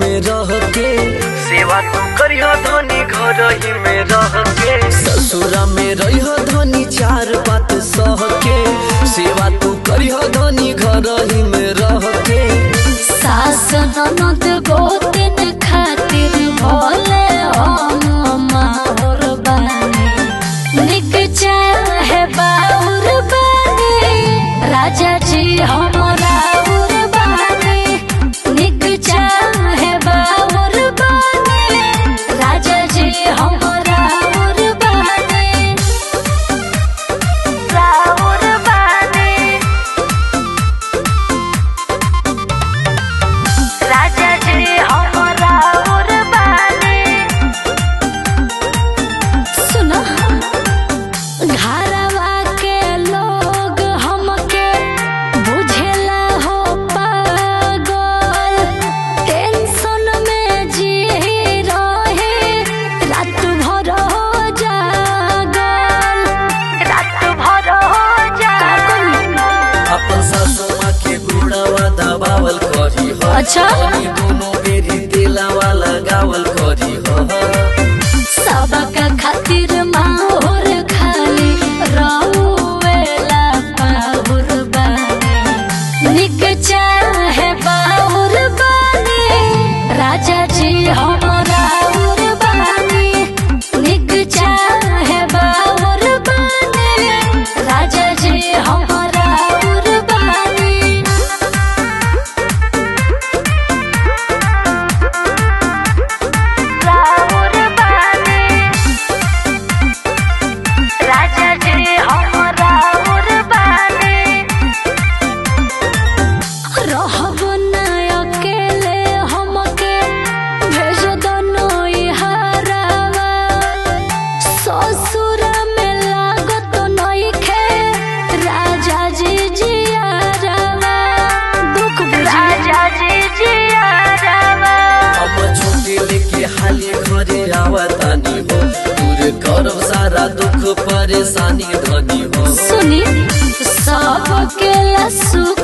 में रह के सेवा तू करियो धनी घर ही में रह के ससुरा में रह धनी चार बात सह के सेवा तू करिह धनी घर ही में रह के सास ननद गोतिन खातिर भोले हम माहौर बानी निक चाहे बाउर बानी राजा जी हमरा उर बानी निक चाहे बाउर बानी राजा जी हमरा उर बानी राउर बानी राजा जी हमरा उरबानी सुनो घरवा के लोग हमके बुझेला हो पागल टेंशन में जी रहे रात भर हो जागल रात भर हो जागल अपन सासू माँ के गुड़ावा दबावल करी हो अच्छा। धनी दोनों बेरी दिलावा लगावल करी हो सबका खातिर माहौर खाली रहुएला पाहुर बानी निक चाहे बाहुर बानी राजा जी हमरा उर बानी निक चाहे बाहुर बानी राजा जी हमरा उर बानी राउर बानी राजा जी हम राउर बानी रहब ना अकेले हमके भेज दो नैहरावा ससुर में लागत नइखे राजा जी जियारावा दुख राजा जी जियारावा हम छोटे लेके हाली घरे आवतानी हो दूर करब सारा दुख परेशानी धनी हो सुनी सबके ला सुख